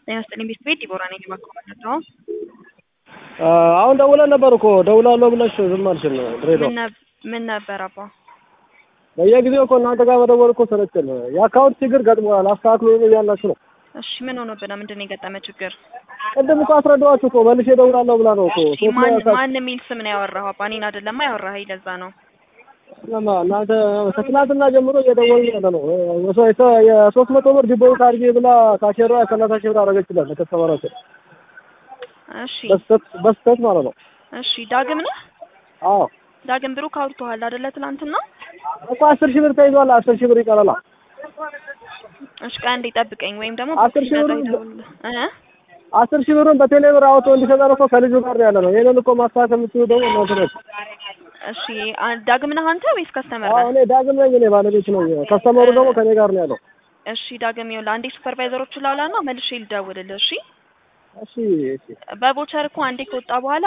ጤና ይስጥልኝ ቤት ቤት ዲቦራ ነኝ ማለት ነው። አሁን ደውለን ነበር እኮ ደውላለሁ ብለሽ ዝም አልሽን። ድሬዳዋ ምን ነብ- ምን ነበር አባ? በየጊዜው እኮ እናንተ ጋር መደወል እኮ ሰለቸን። የአካውንት ችግር ገጥሞናል አስተካክሉ እያላችሁ ነው። እሺ ምን ሆኖብህ ነው? ምንድን ነው የገጠመ ችግር? ቅድም እኮ አስረዳኋችሁ እኮ መልሼ እደውላለሁ ብላ ነው እኮ እሺ ሶስት ማን ላይ ማን የሚል ስም ነው ያወራኸው? አባ እኔን አይደለማ ያወራኸኝ፣ ለዛ ነው። ለማ እናንተ ከትናንትና ጀምሮ እየደወልን ያለ ነው። የሶ- የሶ- የሶስት መቶ ብር ዲፖዚት አድርጌ ብላ ካሼሯ ሰላሳ ሺህ ብር አደረገችለን ለከስተመራችን እሺ በስተት በስተት ማለት ነው። እሺ ዳግም ነህ? አዎ ዳግም ብሩክ አውርቶሃል አይደለ? ትናንትና። እኮ አስር ሺህ ብር ተይዟል። አስር ሺህ ብር ይቀረላል። እሺ ቀን እንዲጠብቀኝ ወይም ደግሞ አስር ሺህ ሲመጣ ብር- ይደውልልህ እ አስር ሺህ ብሩን በቴሌ ብር አውጥቶ እንዲሰጠን እኮ ከልጁ ጋር ነው ያለ ነው። ይሄንን እኮ ማስተካከል የምትችሉ ደግሞ እናንተ ናችሁ። እሺ አ- ዳግም ነህ አንተ ወይስ ከስተመር አዎ ነህ? እኔ ዳግም ነኝ። እኔ ባለቤት ነኝ። ከስተመሩ ደግሞ ከኔ ጋር ነው ያለው። እሺ ዳግም ይኸውልህ አንዴ ሱፐርቫይዘሮቹን ላውላና መልሼ ልደውልልህ። እሺ እሺ እሺ በቦቸር እኮ አንዴ ከወጣ በኋላ